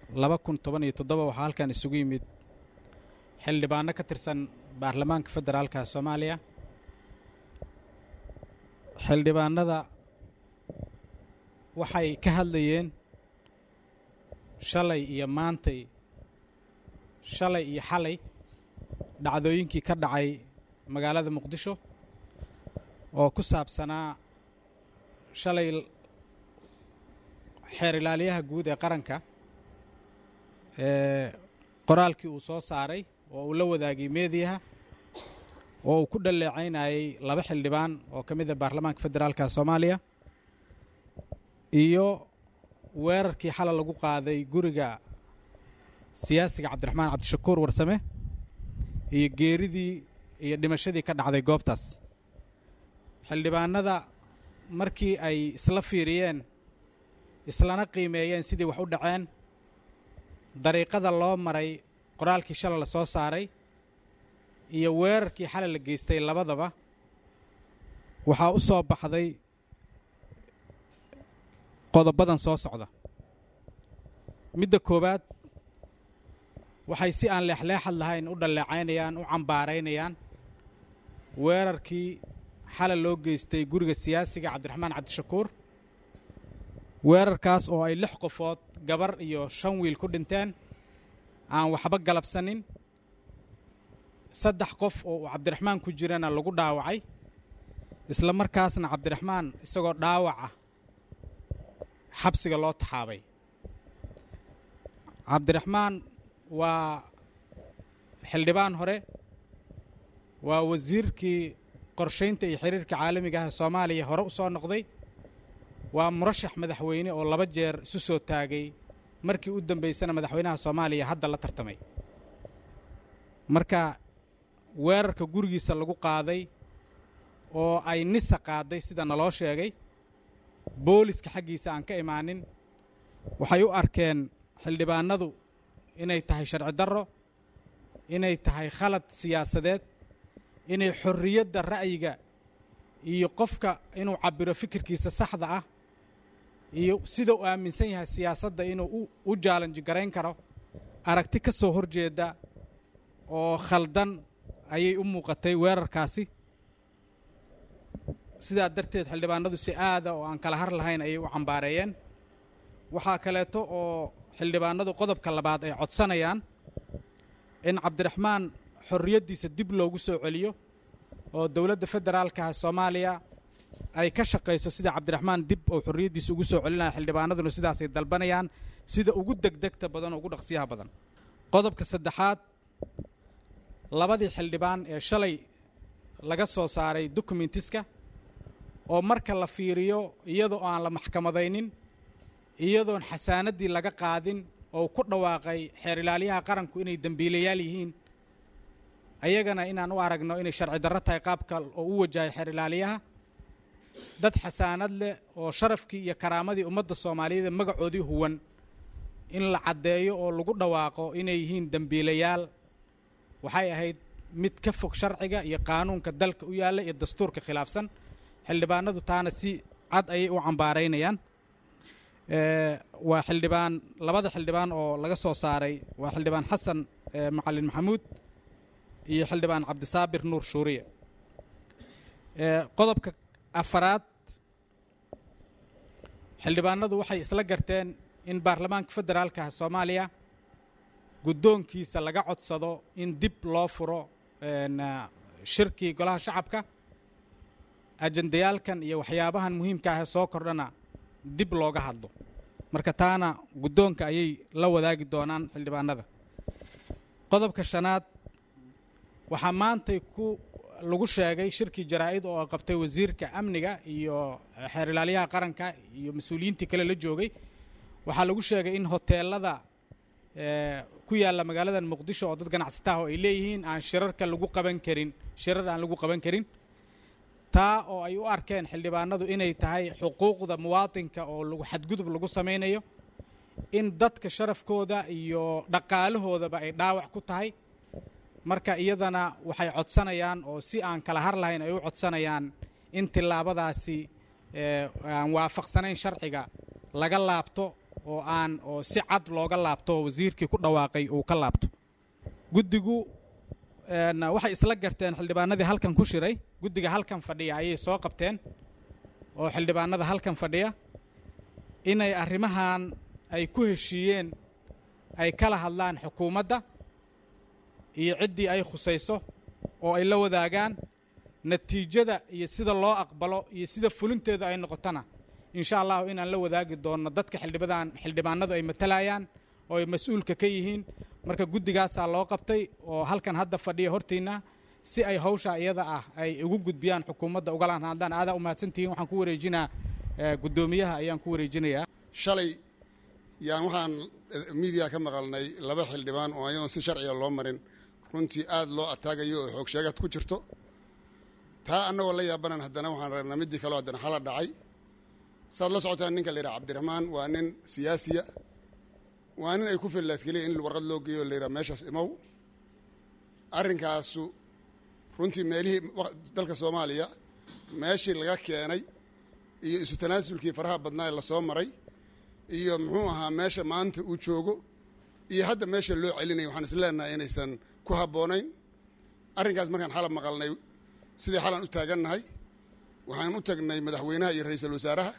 laba kun toban iyo toddoba waxaa halkan isugu yimid xildhibaano ka tirsan baarlamaanka federaalka soomaaliya xildhibaanada waxay ka hadlayeen shalay iyo maantay shalay iyo xalay dhacdooyinkii ka dhacay magaalada muqdisho oo ku saabsanaa shalay xeer ilaaliyaha guud ee qaranka ee qoraalkii uu soo saaray oo uu la wadaagay meediyaha oo uu ku dhaleecaynayay laba xildhibaan oo ka mid a baarlamaanka federaalka soomaaliya iyo weerarkii xalay lagu qaaday guriga siyaasiga cabdiraxmaan cabdishakuur warsame iyo geeridii iyo dhimashadii ka dhacday goobtaas xildhibaanada markii ay isla fiiriyeen islana qiimeeyeen sidii wax u dhaceen dariiqada loo maray qoraalkii shalay la soo saaray iyo weerarkii xalay la geystay labadaba waxaa u soo baxday qodobadan soo socda midda koowaad waxay si aan leexleexad lahayn u dhalleecaynayaan u cambaaraynayaan weerarkii xalay loo geystay guriga siyaasiga cabdiraxmaan cabdishakuur weerarkaas oo ay lix qofood gabar iyo shan wiil ku dhinteen aan waxba galabsanin saddex qof oo uu cabdiraxmaan ku jirana lagu dhaawacay isla markaasna cabdiraxmaan isagoo dhaawac ah xabsiga loo taxaabay cabdiraxmaan waa xildhibaan hore waa wasiirkii qorshaynta iyo xiriirka caalamiga ah ee soomaaliya hore u soo noqday waa murashax madaxweyne oo laba jeer isu soo taagay markii u dambaysana madaxweynaha soomaaliya hadda la tartamay marka weerarka gurigiisa lagu qaaday oo ay nisa qaaday sida naloo sheegay booliska xaggiisa aan ka imaanin waxay u arkeen xildhibaanadu inay tahay sharci darro inay tahay khalad siyaasadeed inay xorriyadda ra'yiga iyo qofka inuu cabbiro fikirkiisa saxda ah iyo sida uu aaminsan yahay siyaasadda inuu u jaalanji garayn karo aragti ka soo horjeeda oo khaldan ayay u muuqatay weerarkaasi sidaa darteed xildhibaanadu si aada oo aan kala har lahayn ayay u cambaareeyeen waxaa kaleeto oo xildhibaanadu qodobka labaad ay codsanayaan in cabdiraxmaan xorriyaddiisa dib loogu soo celiyo oo dowladda federaalkaha soomaaliya ay ka shaqayso sida cabdiraxmaan dib oo xorriyaddiisa ugu soo celinaya xildhibaanaduna sidaasay dalbanayaan sida ugu degdegta badan oo ugu dhaqsiyaha badan qodobka saddexaad labadii xildhibaan ee shalay laga soo saaray dokumentiska oo marka la fiiriyo iyadoo aan la maxkamadaynin iyadoon xasaanaddii laga qaadin oo ku dhawaaqay xeer ilaalyaha qaranku inay dembiilayaal yihiin ayagana inaan u aragno inay sharci darro tahay qaabka oo u wajahay xeer ilaaliyaha dad xasaanad leh oo sharafkii iyo karaamadii ummadda soomaaliyeed magacoodii huwan in la caddeeyo oo lagu dhawaaqo inay yihiin dembiilayaal waxay ahayd mid ka fog sharciga iyo qaanuunka dalka u yaalla iyo dastuurka khilaafsan xildhibaanadu taana si cad ayay u cambaaraynayaan waa xildhibaan labada xildhibaan oo laga soo saaray waa xildhibaan xasan macalin maxamuud iyo xildhibaan cabdisaabir nuur shuuriye qodobka afaraad xildhibaanadu waxay isla garteen in baarlamaanka federaalka soomaaliya guddoonkiisa laga codsado in dib loo furo shirkii golaha shacabka ajendayaalkan iyo waxyaabahan muhiimka ah ee soo kordhana dib looga hadlo marka taana guddoonka ayay la wadaagi doonaan xildhibaanada qodobka shanaad waxaa maantay ku lagu sheegay shirkii jaraa'id oo qabtay wasiirka amniga iyo xeer ilaalyaha qaranka iyo mas-uuliyiintii kale la joogay waxaa lagu sheegay in hoteelada ku yaalla magaaladan muqdisho oo dad ganacsataah oo ay leeyihiin aan shirarka lagu qaban karin shirar aan lagu qaban karin taa oo ay u arkeen xildhibaanadu inay tahay xuquuqda muwaatinka oo lagu xadgudub lagu samaynayo in dadka sharafkooda iyo dhaqaalahoodaba ay dhaawac ku tahay marka iyadana waxay codsanayaan oo si aan kala har lahayn ay u codsanayaan in tillaabadaasi aan waafaqsanayn sharciga laga laabto oo aan oo si cad looga laabto oo wasiirkii ku dhawaaqay uu ka laabto guddigu waxay isla garteen xildhibaanadii halkan ku shiray guddiga halkan fadhiya ayay soo qabteen oo xildhibaanada halkan fadhiya inay arrimahan ay ku heshiiyeen ay kala hadlaan xukuumadda iyo ciddii ay khusayso oo ay la wadaagaan natiijada iyo sida loo aqbalo iyo sida fulinteedu ay noqotona insha allahu inaan la wadaagi doonno dadka xildhibadaan xildhibaanadu ay matalayaan oo ay mas-uulka ka yihiin marka guddigaasaa loo qabtay oo halkan hadda fadhiya hortiinna si ay hawsha iyada ah ay ugu gudbiyaan xukuumadda ugalaan haddaan aadaa u mahadsantihiin waxaan ku wareejinaa guddoomiyaha ayaan ku wareejinayaa shalay yaan waxaan miidiya ka maqalnay laba xildhibaan oo ayadoon si sharciga loo marin runtii aada loo ataagayo oo xoog sheegad ku jirto taa annagoo la yaabanan haddana waxaan ragnaa middii kaleo haddana xala dhacay saad la socotaan ninka la yidhaha cabdiraxmaan waa nin siyaasiya waa nin ay ku fillaad keliya in warqad loo geeyo la yidhaha meeshaas imow arrinkaasu runtii meelihii dalka soomaaliya meeshii laga keenay iyo isu tanaasulkii faraha badnaa ee lasoo maray iyo muxuu ahaa meesha maanta uu joogo iyo hadda meesha loo celinaya waxaan is leenahay inaysan ku habboonayn arrinkaas markaan xalab maqalnay sidii xalan u taagannahay waxaan u tagnay madaxweynaha iyo ra-iisul wasaaraha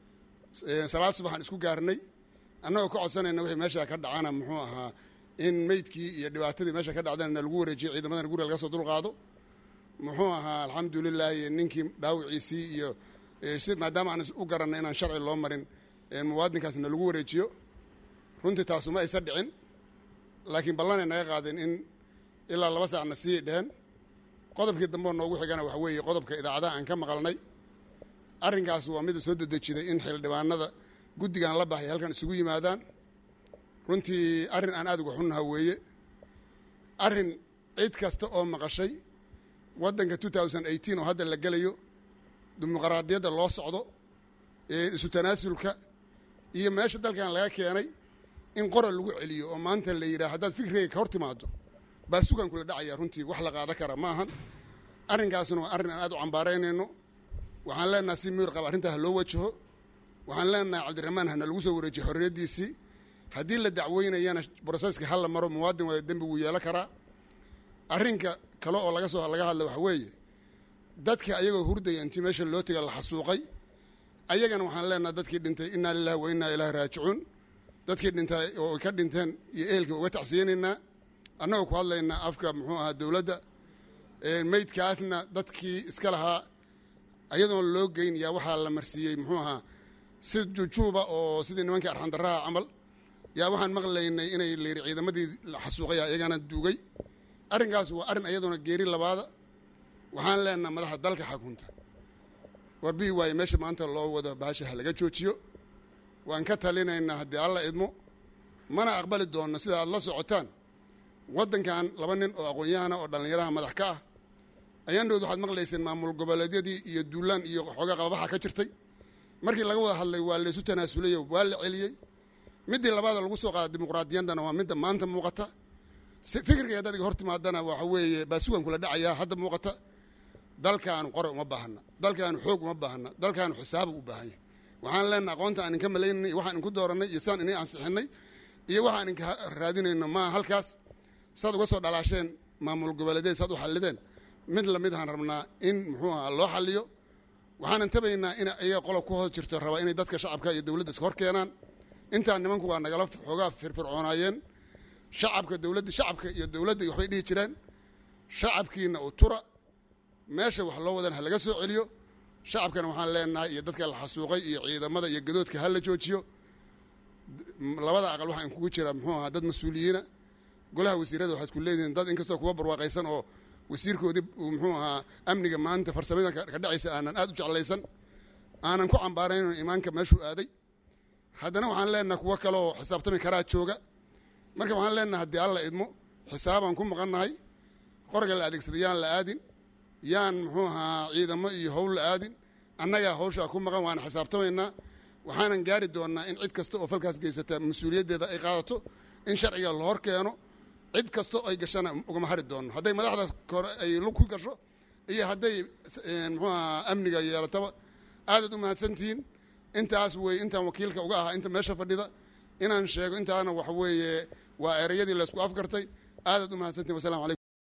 salaad subaxaan isku gaarnay annagoo ka codsanayna wixii meesha ka dhacana muxuu ahaa in meydkii iyo dhibaatadii meesha ka dhacdana lagu wareejiyo ciidamadana guriga laga soo dulqaado muxuu ahaa alxamdulilaahi ninkii dhaawiciisii iyo si maadaama aan u garanay inaan sharci loo marin muwaadinkaasna lagu wareejiyo runtii taasu ma aysa dhicin laakiin ballanay naga qaadeen in ilaa laba saacna sii dheheen qodobkii dambeo noogu xigana waxa weeye qodobka idaacadaha aan ka maqalnay arrinkaas waa mida soo dedejiday in xildhibaanada guddigan la baxay halkan isugu yimaadaan runtii arrin aan aad uga xunnaha weeye arrin cid kasta oo maqashay waddanka two thousand eighteen oo hadda la gelayo dimuqraadiyadda loo socdo isu tanaasulka iyo meesha dalkan laga keenay in qoral lagu celiyo oo maanta la yidhaha haddaad fikrigay ka hor timaado baa sugan kula dhacaya runtii wax la qaada kara maahan arrinkaasna waa arrin aan aad u cambaaraynayno waxaan leenaha si miyur qaba arrintaa ha loo wajaho waxaan leenahay cabdiraxmaan hana lagu soo wareejiyo xorriyaddiisii haddii la dacweynayana broseska hala maro muwaadin waayo dembi wuu yeelo karaa arrinka kale oo laga soo laga hadla waxa weeye dadka ayagoo hurdaya intii meesha loo tega la xasuuqay ayagana waxaan leenaha dadkii dhintay innaa lilahi wa innaa ilaahi raajicuun dadkii dhintay oo ka dhinteen iyo ehelka uga tacsiyanaynaa annagoo ku hadlaynaa afka muxuu ahaa dowladda meydkaasna dadkii iska lahaa ayadoon loo geyn yaa waxaa la marsiiyey muxuu ahaa si jujuuba oo sidii nimankii arxandaraha camal yaa waxaan maqlaynay inay layidhi ciidamadii xasuuqaya iyagana duugay arrinkaas waa arrin ayadoona geeri labaada waxaan leenaha madaxda dalka xakunta warbii waaye meesha maanta loo wado bahasha ha laga joojiyo waan ka talinaynaa haddii alla idmo mana aqbali doonno sida aad la socotaan waddankan laba nin oo aqoon-yahana oo dhallinyaraha madax ka ah ayaandhood waxaad maqlayseen maamul goboleedyadii iyo duulaan iyo xooga qababaxa ka jirtay markii laga wada hadlay waa laysu tanaasulay waa la celiyey middii labaada lagu soo qaada dimuqraadiyaddana waa midda maanta muuqata fikirkay haddaad iga hor timaadana waxa weeye baa sugan kula dhacayaa hadda muuqata dalkaanu qore uma baahana dalkaanu xoog uma baahana dalkaanu xisaabu u baahan yahay waxaan leenaha aqoonta aan inka malaynay iyo waxaan inku dooranay iyo saan inay ansixinay iyo waxaan inka raadinayno maa halkaas saad uga soo dhalaasheen maamul goboleedyada saad u xallideen mid lamid ahaan rabnaa in muxuu ahaa loo xalliyo waxaanan tabaynaa in ayaga qolob ku hoos jirto rabaa inay dadka shacabka iyo dowladda iska hor keenaan intaa nimanku waa nagala xoogaa firfircoonaayeen shacabka dowladda shacabka iyo dowladda waxbay dhihi jireen shacabkiina u tura meesha wax loo wadan ha laga soo celiyo shacabkana waxaan leenahay iyo dadka la xasuuqay iyo ciidamada iyo gadoodka ha la joojiyo labada aqal waxaa inkugu jira muxuu ahaa dad mas-uuliyiina golaha wasiirada waxaad ku leedihiin dad inkastoo kuwa barwaaqaysan oo wasiirkoodii muxuu ahaa amniga maanta farsamada ka dhacaysa aanan aad u jeclaysan aanan ku cambaarayno imaanka meeshuu aaday haddana waxaan leenahay kuwo kale oo xisaabtami karaa jooga marka waxaan leenahay haddii alla idmo xisaabaan ku maqannahay qorga la adeegsaday yaan la aadin yaan muxuu ahaa ciidamo iyo howl la aadin annagaa hawshaa ku maqan waana xisaabtamaynaa waxaanan gaari doonnaa in cid kasta oo falkaas geysata mas-uuliyaddeeda ay qaadato in sharciga la hor keeno cid kasta ay gashana ugama hari doonno hadday madaxda kore ay lug ku gasho iyo hadday muxuu ahaa amniga yeelataba aadaad u mahadsantihiin intaas wey intaan wakiilka uga ahaa inta meesha fadhida inaan sheego intaana waxa weeye waa ereyadii laysku afgartay aadaad u mahadsantiin wasalamu calaykum